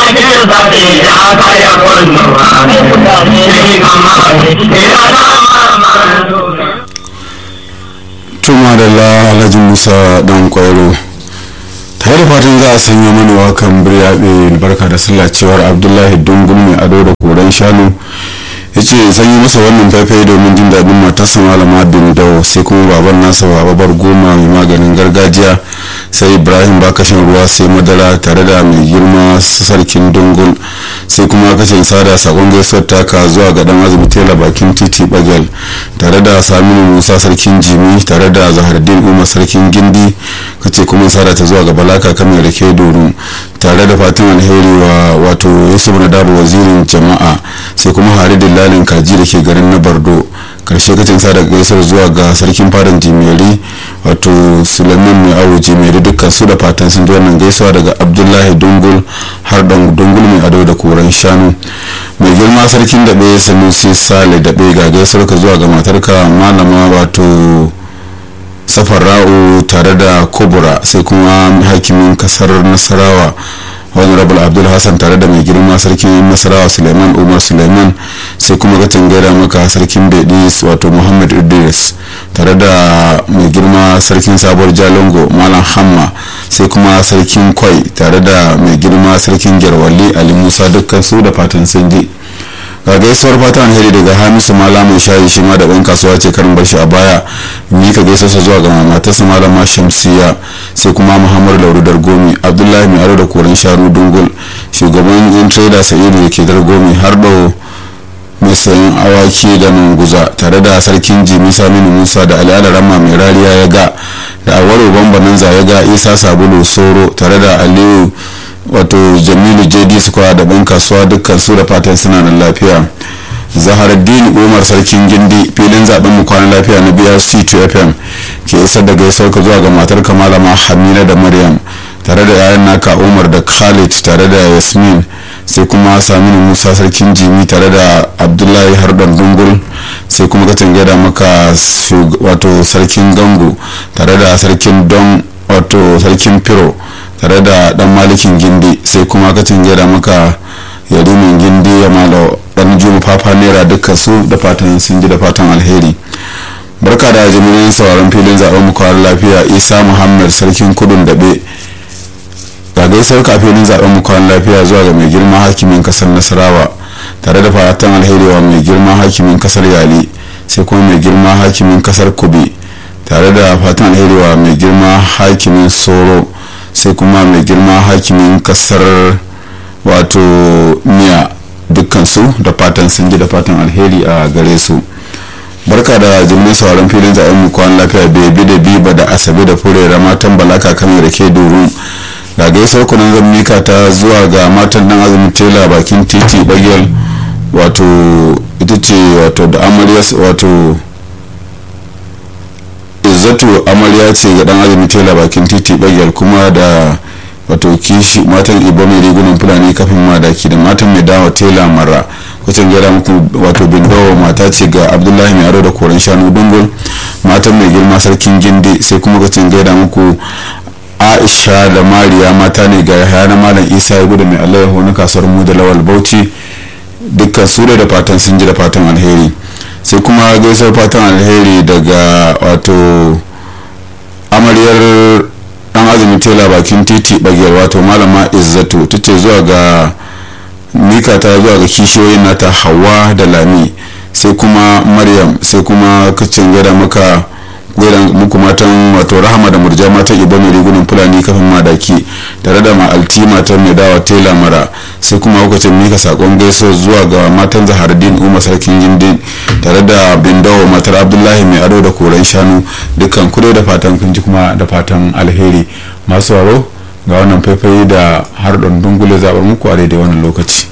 jin zaɓe ya kaya kunnuwa shi kama ya zama tuma da la alhaji musa dan kwairo tare da fatan za a sanya mana wakan biryaɓe barka da sallah cewar abdullahi dungun mai ado da koren shanu ya ce sanyi masa wannan faifai domin jin daɗin matarsa malama bin dawo sai kuma baban nasa babar goma mai maganin gargajiya sai ibrahim bakashin ruwa sai madara tare da mai girma sarkin dungul sai kuma kashin sada sakon gaisuwar taka zuwa ga dan azumi tela bakin titi bagel tare da saminu musa sarkin jimi tare da zahardin umar sarkin gindi kace kuma sada ta zuwa ga balaka kamar da ke doru tare da fatan alheri wa wato yusuf na dabo wazirin jama'a sai kuma hari dillalin kaji da ke garin na bardo karshe kacin sada gaisar zuwa ga sarkin fadan jimeri wato sulaiman mai awo jimeri dukkan su da fatan sun ji wannan gaisuwa daga abdullahi dungul har dungul mai ado da koren shanu mai girma sarkin daɓe sanusi sale daɓe ga gaisuwar ka zuwa ga matarka malama wato safara'u tare da kubura sai kuma hakimin kasar nasarawa honorable abdul hassan tare da mai girma sarkin nasarawa suleiman umar suleiman sai kuma gatin gaida maka sarkin bedis wato muhammad idris tare da mai girma sarkin sabuwar jalingo malam hamma sai kuma sarkin kwai tare da mai girma sarkin gyarwali ali musa dukkan su da fatan sun ji ga gaisuwar fatan alheri daga hamisu mala mai shayi shi ma da ɗan kasuwa ce karin bar shi a baya mika gaisuwarsa zuwa ga matarsa malama shamsiya sai kuma muhammadu lauru dargomi abdullahi mai aro da koren shanu dungul shugaban yan trader sa'idu da ke dargomi har da mai sayan awaki da manguza tare da sarkin jimi saminu musa da al'adar rama mai rariya ya ga da awaro bambananza ya ga isa sabulu soro tare da aliyu wato jamilu jd square da ban kasuwa dukkan su da fatan suna nan lafiya zaharaddin umar sarkin gindi filin zaben mu kwana lafiya na brc 2 fm ke isar da gaisuwar ka zuwa ga matar malama hamina da maryam tare da yayan naka umar da khalid tare da yasmin sai kuma saminu musa sarkin jimi tare da abdullahi harban dungul sai kuma ka gada maka wato sarkin gangu tare da sarkin don wato sarkin firo tare da dan malikin gindi sai kuma ka gada maka yarimin gindi ya malo dan juma fafa naira dukkan su da fatan sun ji da fatan alheri barka da jimirin sauran filin zaben mu kawar lafiya isa muhammad sarkin kudun daɓe ga gaisar kafin zaben mu kawar lafiya zuwa ga mai girma hakimin kasar nasarawa tare da fatan alheri wa mai girma hakimin kasar yali sai kuma mai girma hakimin kasar kubi tare da fatan alheri wa mai girma hakimin soro sai kuma mai girma hakimin kasar wato miya dukkansu da fatan sun ji da fatan alheri a gare su barka da jimin sauran filin zaben mu kwan lafiya bebi da biba da asabe da furera matan balaka kan da ke duru ga gaisuwar kunan zan mika ta zuwa ga matan dan azumin tela bakin titi bagel wato ita ce wato da amarya wato izzatu amarya ce ga dan azumin tela bakin titi bagel kuma da wato kishi matan ibo mai rigunan fulani kafin madaki da matan mai dawa tela mara kwacin gyara muku wato bindawa mata ce ga abdullahi mai aro da koren shanu dungul matan mai girma sarkin gindi sai kuma kwacin gyara muku aisha da mariya mata ne ga yahaya na malam isa ya gudu mai alayyahu na kasuwar mu da lawal bauchi dukkan su da fatan sun ji da fatan alheri sai kuma gaisuwar fatan alheri daga wato amaryar dan azumi tela bakin titi bagiyar wato malama izzatu ta ce zuwa ga mika ta zuwa ga kishiyoyin nata hawa da lami sai kuma maryam sai kuma kacin gada maka gaidan muku matan wato rahama da murja matan ibo mai rigunan fulani kafin madaki tare da ma'alti matan mai dawa tela mara sai kuma lokacin mika sakon gaiso zuwa ga matan zahardin umar sarkin gindin tare da bindawo matar abdullahi mai ado da koren shanu dukkan kudo da fatan kun ji kuma da fatan alheri masu waro ga wannan faifai da har dungule zaɓar muku a daidai wannan lokaci